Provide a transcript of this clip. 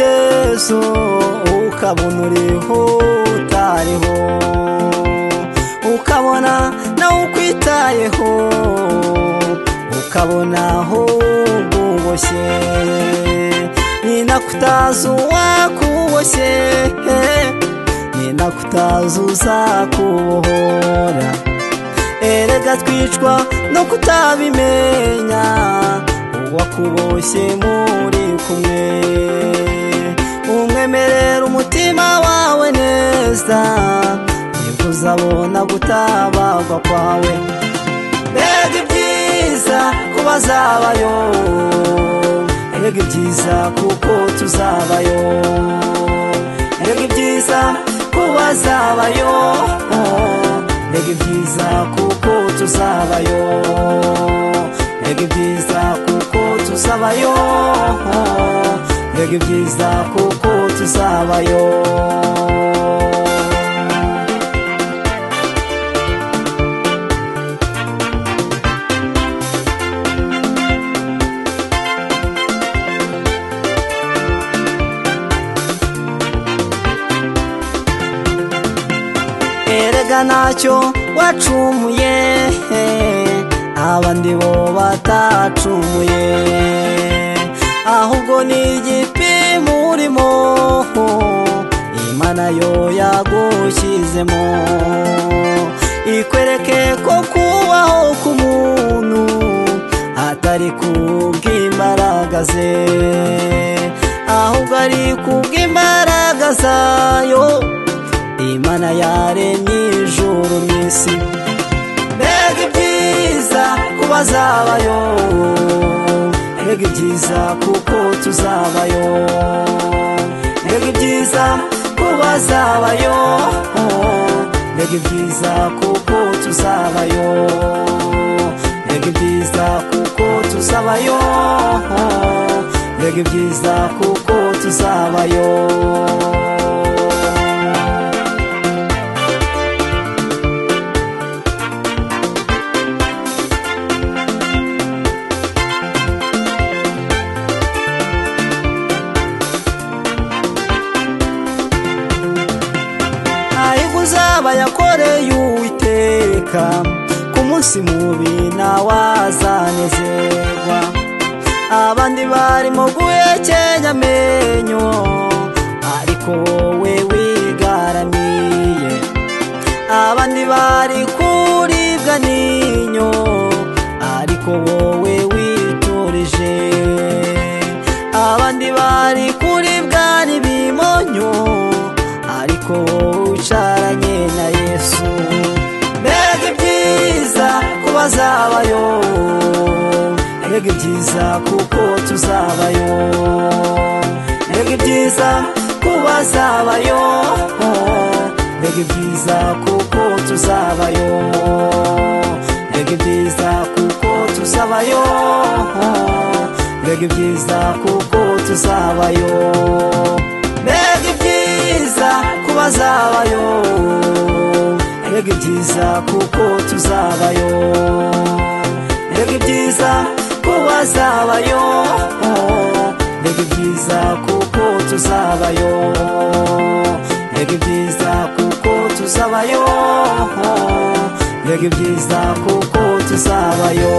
maso ukabona uriho utariho ukabona nawe ukwitayeho ukabona aho uboshye nina kutazi uwakuboshye nina kutazi uzakubohora erega twicwa no kutabimenya uwakuboshye muri kumwe umwemerera umutima wawe neza nibwo uzabona gutabarwa kwawe mbega ibyiza kuba zabayo erega ibyiza kuko tuzabayo erega ibyiza kuba zabayo erega ibyiza kuko tuzabayo erega ibyiza kuko tuzabayo erega ibyiza kuko tuzabayo erega ntacyo wacumuye abandi bo batacumuye ahubwo ni igipimo urimo imana yo yagushyizemo ikwereke ko kubaho k'umuntu atari kubw'imbaraga ze ahubwo ari kubw'imbaraga zayo imana yaremye ijuru n'isi mbega ibyiza kuba zabayo mbega ibyiza kuko tuzabayo mbega ibyiza kuba zabayo mbega ibyiza kuko tuzabayo mbega ibyiza kuko tuzabayo mbega ibyiza kuko tuzabayo ahubwo uzaba yakoreye uwiteka ku munsi mubi ntawazanezerwa abandi barimo guhekenya amenyo ariko wowe wigaramiye abandi bari kuribwa n'inyo ariko wowe witurije abandi bari kuribwa n'ibimonyo ariko wowe wicaranye na yesu mbega ibyiza kuba zabayo mbega ibyiza kuko tuzabayo mbega ibyiza kuba zabayo mbega ibyiza kuko tuzabayo mbega ibyiza kuko tuzabayo mbega ibyiza kuko tuzabayo mbega ibyiza kuba zabayo mbega ibyiza kuko tuzabayo mbega ibyiza kuba zabayo mbega ibyiza kuko tuzabayo mbega ibyiza kuko tuzabayo mbega ibyiza kuko tuzabayo